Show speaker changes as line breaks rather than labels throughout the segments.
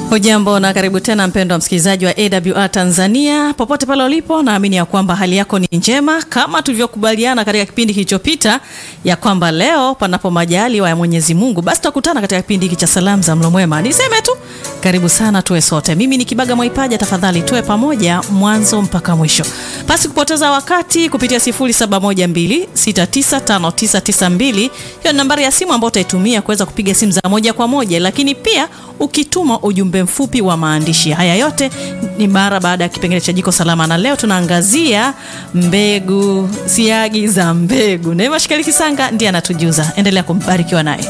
Hujambo na karibu tena mpendwa msikilizaji wa AWR Tanzania popote pale ulipo, naamini ya kwamba hali yako ni njema, kama tulivyokubaliana katika kipindi kilichopita ya kwamba leo panapo majaliwa ya Mwenyezi Mungu, basi tutakutana katika kipindi hiki cha salamu za mlo mwema. Niseme tu karibu sana, tuwe sote. Mimi ni Kibaga Mwaipaja, tafadhali tuwe pamoja mwanzo mpaka mwisho, pasi kupoteza wakati, kupitia 0712695992 hiyo ni nambari ya simu ambayo utaitumia kuweza kupiga simu za moja kwa moja, lakini pia ukituma ujumbe mfupi wa maandishi. Haya yote ni mara baada ya kipengele cha jiko salama, na leo tunaangazia mbegu, siagi za mbegu. Neema Shikali Kisanga ndiye anatujuza. Endelea kumbarikiwa naye.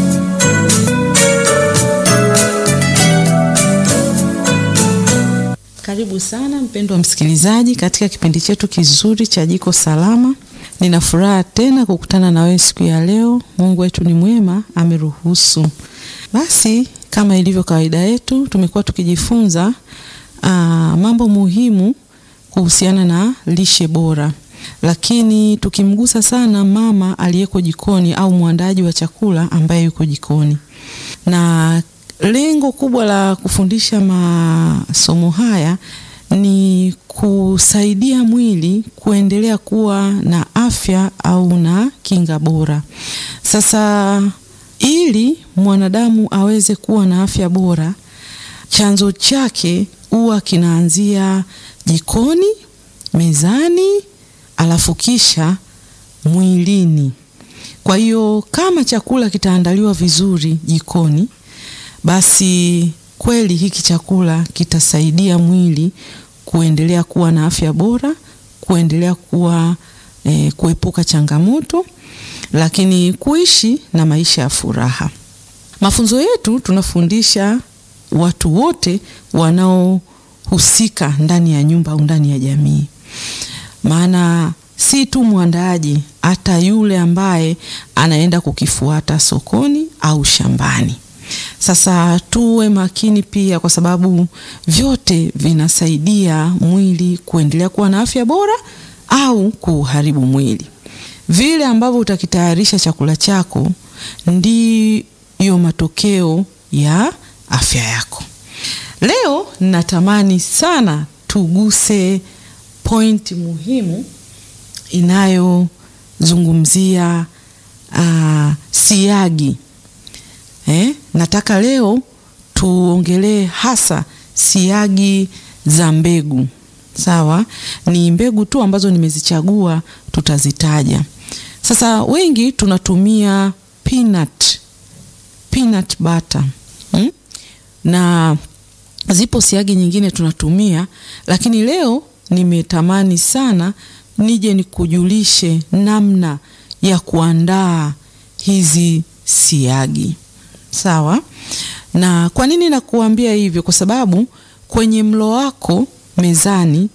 Karibu sana mpendwa msikilizaji katika kipindi chetu kizuri cha jiko salama. Nina furaha tena kukutana na wewe siku ya leo. Mungu wetu ni mwema, ameruhusu. Basi kama ilivyo kawaida yetu, tumekuwa tukijifunza aa, mambo muhimu kuhusiana na lishe bora, lakini tukimgusa sana mama aliyeko jikoni au mwandaji wa chakula ambaye yuko jikoni na lengo kubwa la kufundisha masomo haya ni kusaidia mwili kuendelea kuwa na afya au na kinga bora. Sasa ili mwanadamu aweze kuwa na afya bora, chanzo chake huwa kinaanzia jikoni, mezani, alafu kisha mwilini. Kwa hiyo kama chakula kitaandaliwa vizuri jikoni basi kweli hiki chakula kitasaidia mwili kuendelea kuwa na afya bora, kuendelea kuwa eh, kuepuka changamoto, lakini kuishi na maisha ya furaha. Mafunzo yetu tunafundisha watu wote wanaohusika ndani ya nyumba au ndani ya jamii, maana si tu mwandaaji, hata yule ambaye anaenda kukifuata sokoni au shambani. Sasa tuwe makini pia, kwa sababu vyote vinasaidia mwili kuendelea kuwa na afya bora au kuharibu mwili. Vile ambavyo utakitayarisha chakula chako ndiyo matokeo ya afya yako. Leo natamani sana tuguse pointi muhimu inayozungumzia uh, siagi. Eh, nataka leo tuongelee hasa siagi za mbegu. Sawa, ni mbegu tu ambazo nimezichagua tutazitaja. Sasa wengi tunatumia peanut, peanut butter hmm? na zipo siagi nyingine tunatumia, lakini leo nimetamani sana nije nikujulishe namna ya kuandaa hizi siagi. Sawa. Na kwa nini nakuambia hivyo? Kwa sababu kwenye mlo wako mezani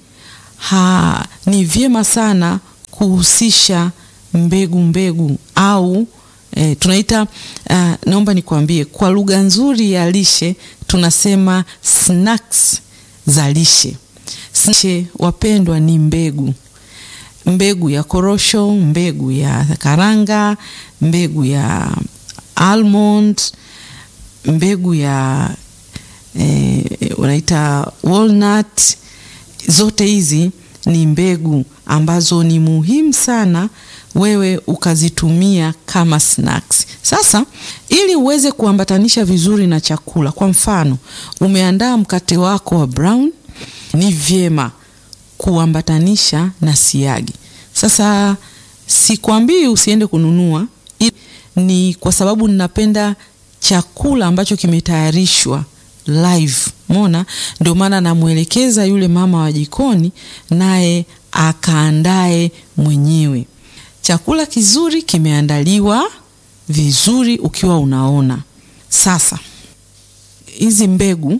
ha, ni vyema sana kuhusisha mbegu mbegu au e, tunaita uh, naomba nikwambie kwa lugha nzuri ya lishe tunasema snacks za lishe. Lishe wapendwa, ni mbegu mbegu ya korosho, mbegu ya karanga, mbegu ya almond mbegu ya eh, unaita walnut. Zote hizi ni mbegu ambazo ni muhimu sana wewe ukazitumia kama snacks. Sasa ili uweze kuambatanisha vizuri na chakula, kwa mfano umeandaa mkate wako wa brown, ni vyema kuambatanisha na siagi. Sasa sikwambii usiende kununua, ni kwa sababu ninapenda chakula ambacho kimetayarishwa live. Mona, ndio maana namwelekeza yule mama wa jikoni, naye akaandae mwenyewe chakula kizuri, kimeandaliwa vizuri, ukiwa unaona. Sasa hizi mbegu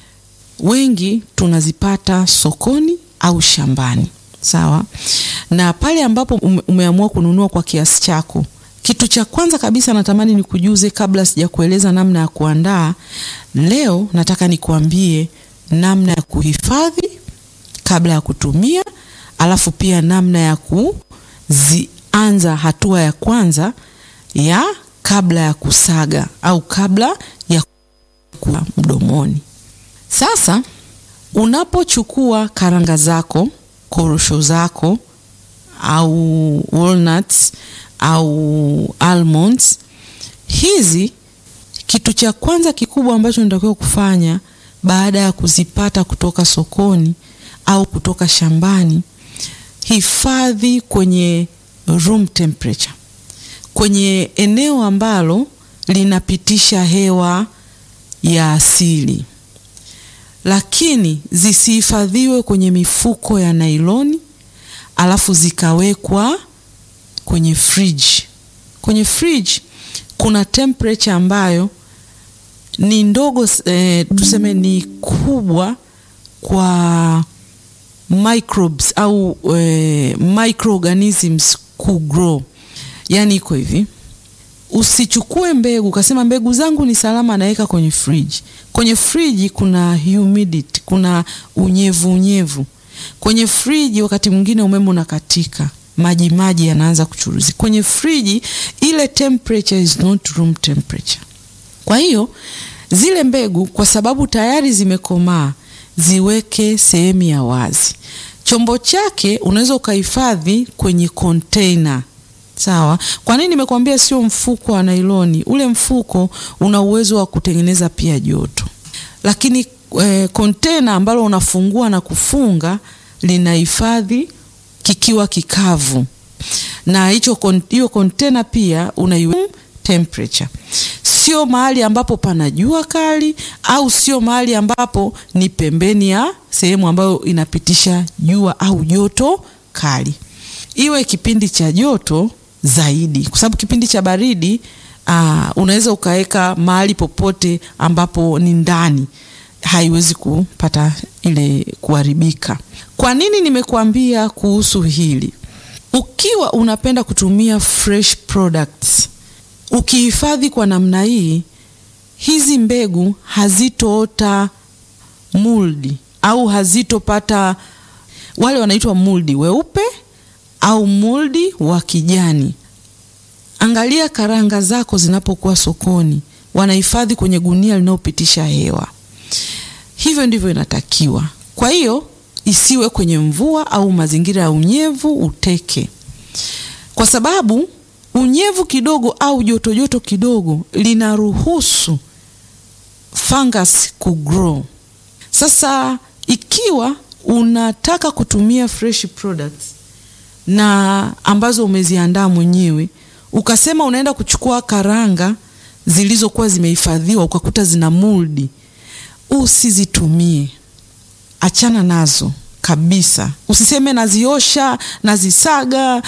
wengi tunazipata sokoni au shambani, sawa. Na pale ambapo ume, umeamua kununua kwa kiasi chako kitu cha kwanza kabisa natamani nikujuze, kabla sijakueleza namna ya kuandaa. Leo nataka nikuambie namna ya kuhifadhi kabla ya kutumia, alafu pia namna ya kuzianza hatua ya kwanza ya kabla ya kusaga au kabla ya kula mdomoni. Sasa unapochukua karanga zako, korosho zako au walnuts au almonds hizi, kitu cha kwanza kikubwa ambacho unatakiwa kufanya baada ya kuzipata kutoka sokoni au kutoka shambani, hifadhi kwenye room temperature, kwenye eneo ambalo linapitisha hewa ya asili, lakini zisihifadhiwe kwenye mifuko ya nailoni alafu zikawekwa kwenye fridge. Kwenye fridge kuna temperature ambayo ni ndogo eh, tuseme ni kubwa kwa microbes au eh, microorganisms kugrow. Yani iko hivi, usichukue mbegu ukasema mbegu zangu ni salama, naweka kwenye fridge. Kwenye friji kuna humidity, kuna unyevu unyevu kwenye friji. Wakati mwingine umeme unakatika, maji maji yanaanza kuchuruzi kwenye friji. Ile temperature is not room temperature. Kwa hiyo zile mbegu kwa sababu tayari zimekomaa, ziweke sehemu ya wazi. Chombo chake unaweza ukahifadhi kwenye container. Sawa. Kwa nini nimekuambia sio mfuko wa nailoni? Ule mfuko una uwezo wa kutengeneza pia joto, lakini kontena e, ambalo unafungua na kufunga linahifadhi kikiwa kikavu, na hicho hiyo kontena pia una temperature, sio mahali ambapo pana jua kali au sio mahali ambapo ni pembeni ya sehemu ambayo inapitisha jua au joto kali. Iwe kipindi cha joto zaidi, kwa sababu kipindi cha baridi uh, unaweza ukaweka mahali popote ambapo ni ndani, haiwezi kupata ile kuharibika. Kwa nini nimekuambia kuhusu hili? Ukiwa unapenda kutumia fresh products, ukihifadhi kwa namna hii, hizi mbegu hazitoota muldi au hazitopata wale wanaitwa muldi weupe au muldi wa kijani. Angalia karanga zako zinapokuwa sokoni, wanahifadhi kwenye gunia linalopitisha hewa. Hivyo ndivyo inatakiwa. Kwa hiyo isiwe kwenye mvua au mazingira ya unyevu uteke, kwa sababu unyevu kidogo au joto joto kidogo linaruhusu fungus kugrow. Sasa ikiwa unataka kutumia fresh products na ambazo umeziandaa mwenyewe, ukasema unaenda kuchukua karanga zilizokuwa zimehifadhiwa ukakuta zina moldi, usizitumie. Achana nazo kabisa. Usiseme naziosha, nazisaga,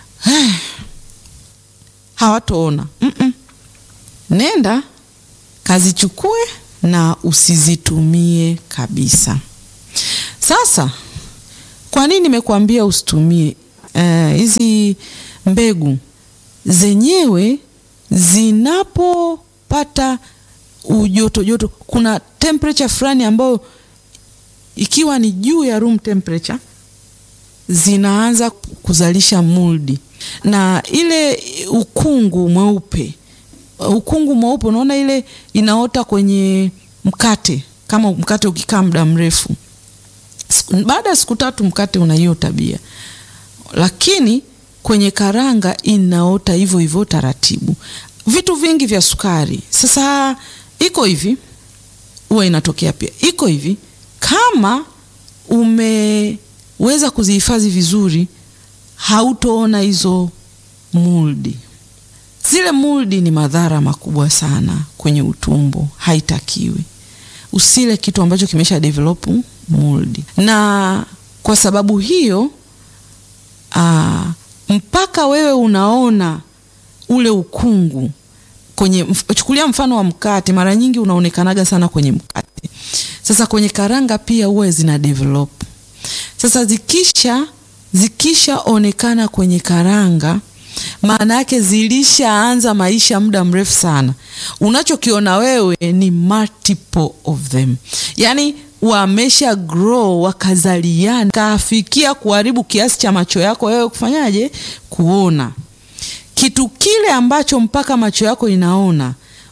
hawatoona. mm -mm. Nenda kazichukue na usizitumie kabisa. Sasa kwa nini nimekuambia usitumie hizi uh, mbegu zenyewe zinapopata ujoto joto, kuna temperature fulani ambayo ikiwa ni juu ya room temperature zinaanza kuzalisha moldi, na ile ukungu mweupe, ukungu mweupe, unaona ile inaota kwenye mkate. Kama mkate ukikaa muda mrefu, baada ya siku tatu mkate una hiyo tabia, lakini kwenye karanga inaota hivyo hivyo taratibu. Vitu vingi vya sukari sasa iko hivi, huwa inatokea pia iko hivi. Kama umeweza kuzihifadhi vizuri, hautoona hizo moldi. Zile moldi ni madhara makubwa sana kwenye utumbo, haitakiwi. Usile kitu ambacho kimesha develop moldi, na kwa sababu hiyo aa, mpaka wewe unaona ule ukungu kwenye, chukulia mfano wa mkate, mara nyingi unaonekanaga sana kwenye mkate. Sasa kwenye karanga pia huwa zina develop. Sasa zikisha zikishaonekana kwenye karanga, maana yake zilishaanza maisha muda mrefu sana. Unachokiona wewe ni multiple of them, yaani wamesha grow wakazaliana, kafikia kuharibu kiasi cha macho yako wewe kufanyaje, kuona kitu kile ambacho mpaka macho yako inaona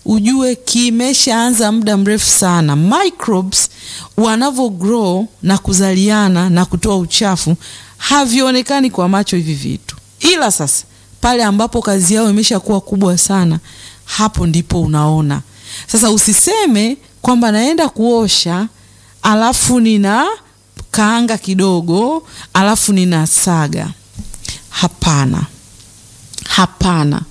ujue kimeshaanza muda mrefu sana. Microbes wanavyo grow na kuzaliana na kutoa uchafu havionekani kwa macho hivi vitu, ila sasa pale ambapo kazi yao imeshakuwa kubwa sana, hapo ndipo unaona sasa. Usiseme kwamba naenda kuosha alafu nina kaanga kidogo alafu nina saga. Hapana, hapana,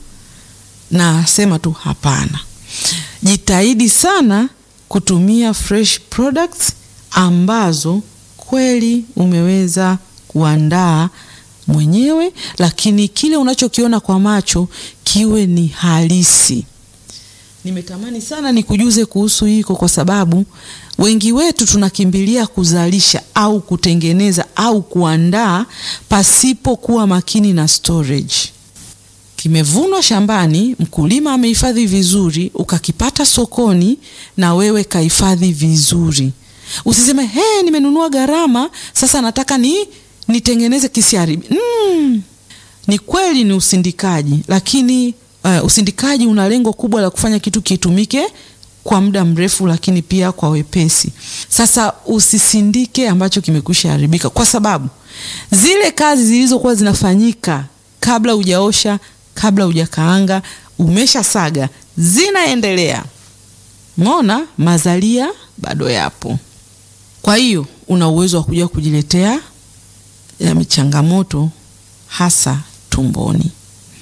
nasema tu hapana. Jitahidi sana kutumia fresh products ambazo kweli umeweza kuandaa mwenyewe, lakini kile unachokiona kwa macho kiwe ni halisi. Nimetamani sana nikujuze kuhusu hiko, kwa sababu wengi wetu tunakimbilia kuzalisha au kutengeneza au kuandaa pasipo kuwa makini na storage. Kimevunwa shambani, mkulima amehifadhi vizuri, ukakipata sokoni na wewe kahifadhi vizuri. Usiseme he, nimenunua gharama, sasa nataka ni nitengeneze kisiaribi. Mm, ni kweli ni usindikaji, lakini uh, usindikaji una lengo kubwa la kufanya kitu kitumike kwa muda mrefu, lakini pia kwa wepesi. Sasa usisindike ambacho kimekwisha haribika, kwa sababu zile kazi zilizokuwa zinafanyika kabla hujaosha, kabla hujakaanga, umesha saga, zinaendelea. Mona mazalia bado yapo. Kwa hiyo una uwezo wa kuja kujiletea ya changamoto hasa tumboni.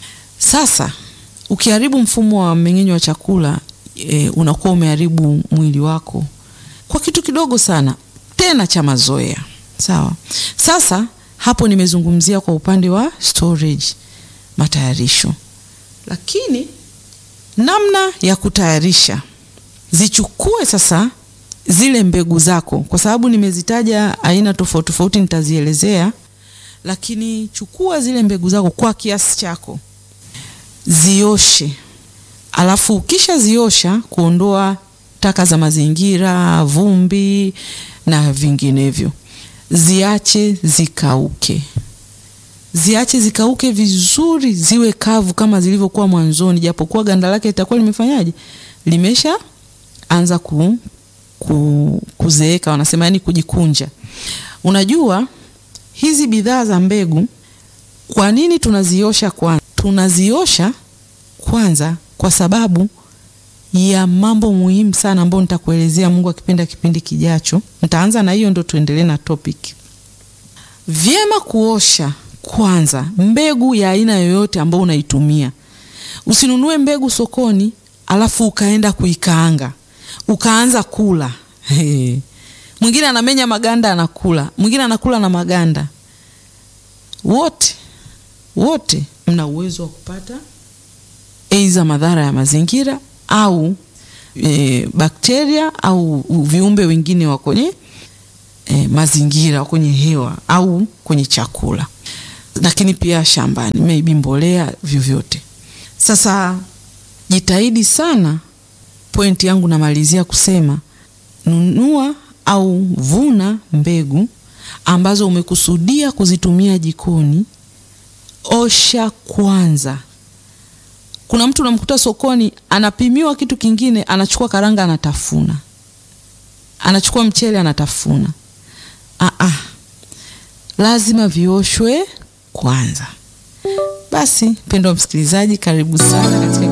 Sasa ukiharibu mfumo wa mmeng'enyo wa chakula e, unakuwa umeharibu mwili wako kwa kitu kidogo sana, tena cha mazoea. Sawa. Sasa hapo nimezungumzia kwa upande wa storage, matayarisho, lakini namna ya kutayarisha, zichukue sasa zile mbegu zako, kwa sababu nimezitaja aina tofauti tofauti, nitazielezea lakini chukua zile mbegu zako kwa kiasi chako, zioshe. Alafu ukisha ziosha, kuondoa taka za mazingira, vumbi na vinginevyo, ziache zikauke. Ziache zikauke vizuri, ziwe kavu kama zilivyokuwa mwanzoni, japokuwa ganda lake litakuwa limefanyaje, limesha anza ku, ku, kuzeeka, wanasema yani kujikunja. Unajua hizi bidhaa za mbegu, kwa nini tunaziosha kwanza? Tunaziosha kwanza kwa sababu ya mambo muhimu sana ambayo nitakuelezea Mungu akipenda kipindi kijacho. Nitaanza na hiyo ndo tuendelee na topic. Vyema kuosha kwanza mbegu ya aina yoyote ambayo unaitumia. Usinunue mbegu sokoni alafu ukaenda kuikaanga ukaanza kula. Hey. Mwingine anamenya maganda anakula, mwingine anakula na maganda. Wote wote mna uwezo wa kupata aidha madhara ya mazingira au e, bakteria au viumbe wengine wa kwenye e, mazingira kwenye hewa au kwenye chakula, lakini pia shambani, maybe mbolea, vyovyote. Sasa jitahidi sana, pointi yangu namalizia kusema nunua au vuna mbegu ambazo umekusudia kuzitumia jikoni. Osha kwanza. Kuna mtu unamkuta sokoni anapimiwa kitu kingine, anachukua karanga anatafuna, anachukua mchele anatafuna. Aa, lazima vioshwe kwanza. Basi mpendwa msikilizaji, karibu sana katika